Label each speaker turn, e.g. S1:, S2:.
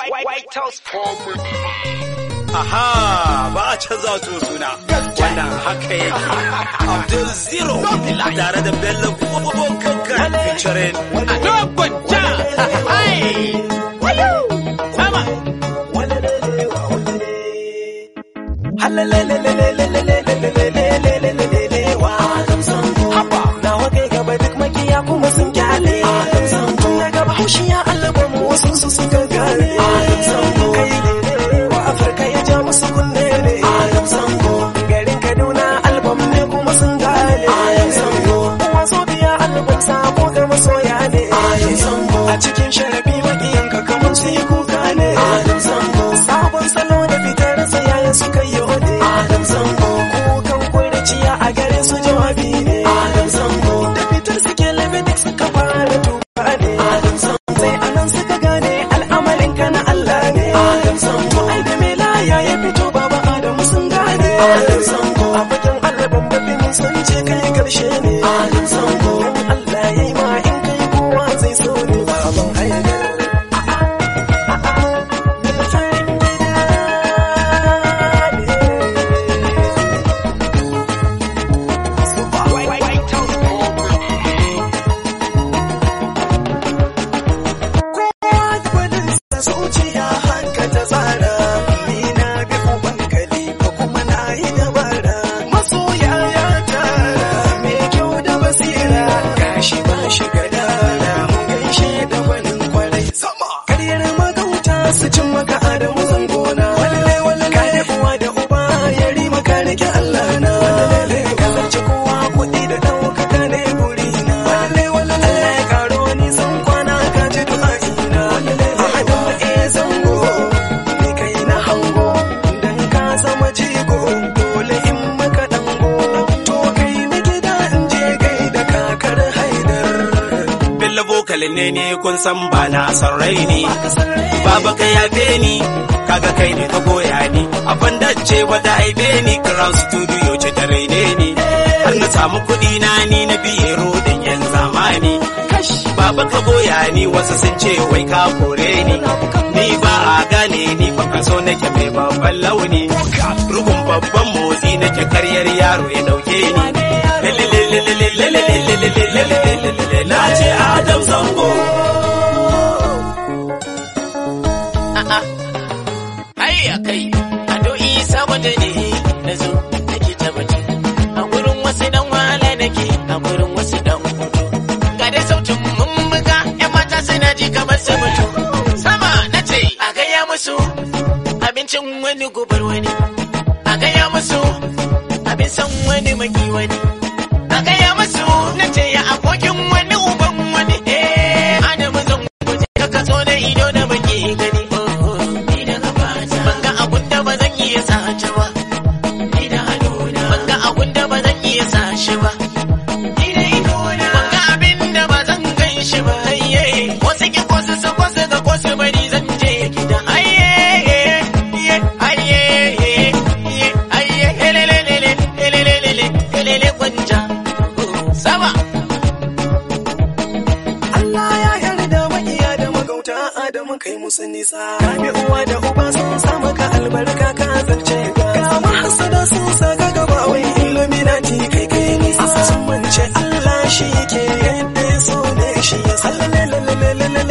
S1: White House
S2: Aha, ba a canza wato suna. Wannan haka yake. Abdul Zero tare da Bello Kankan featuring Dogon Ja. Sama.
S3: kuma sun kyale tun ya gaba haushi ya allaba mu wasu su suka gane kai ne wa afirka ya ja musu kunne ne garin kaduna albam ne kuma sun gane wasu biya albam sabo ga masoya ne a cikin sharafi makiyanka kamar su yi kuka ne sabon salo da fitar sa yayin suka yi ode kukan kurciya a gare su jawabi ne da fitar suke lebedik suka fara tuba ne sai anan suka gane al'amarin ka na Allah ne to ai da me laya ya fito baba Adamu sun gane a bakin albin babin sun ce kai karshe ne dan Allah yayi ma in kai kowa zai so ne baban haidar zuciya haka ta tsara ni na bi uban kalifa kuma na yi dabara masoya ya tara mai kyau da basira gashi ba shi gadara mu gaishe da gwanin kwarai sama karyar magauta su cin maka adamu zangona walle walle ka da uwa da uba ya rima ka rike Allah na walle ka zarce kowa kuɗi da ɗaukaka ne burina walle walle Allah ya karo ni san kwana ka ji du'a'ina ahadin ma iya zango ni kai na hango dan ka zama jigo dole in maka dango to kai na gida in je gai da kakar haidar
S2: Bello vokalin ne ne kun san ba na san rai ne. Baba ka yafe ni, kaga kai ne ka goya ni. A bandance wata haife ni, Crown Studio ce ta raine ni. Har na samu kuɗi na ni na biye rodin yan zamani. Baba ka goya ni wasu sun ce wai ka kore ni. Ni ba a gane ni fa kaso nake mai babban launi. Rugun babban motsi nake karyar yaro ya dauke ni. Na ce Adam Zango.
S4: Hayya kai, ado isa wata ne na zo nake tabbaci. A gurin wasu dan wala nake, a gurin wasu dan hudu. Ga dai sautin mun buga, ‘yan mata suna ji kamar su mutu. Sama na ce, a gaya musu abincin wani gubar wani. A gaya musu abin san wani maki wani. A gaya musu na ce ya abokin wani uban wani. Eh, Adamu zan guje ka kaso da ido da baki gani. Ni da gabata. Ban ga abun da ba zan iya sace ba. Ni da hannuna. Ban ga abun da ba zan iya sace ba. Ni da idona. Ban ga abin da ba zan gan shi ba. Ayye. Wasu ki kwasu su kwasu ga kwasu bari zan je gida. Ayye. Ayye. Ayye. Ayye. Helelelele. Helelelele. Helele kwanja. Sama.
S3: Allah ya yarda makiya da magauta Adamu kai musu nisa ka bi uwa da uba sun sa maka albarka ka zarce ga ga mahasada sun sa ka gaba wai illuminati kai kai nisa sun mance Allah shi ke yadda ya so ne shi ya sa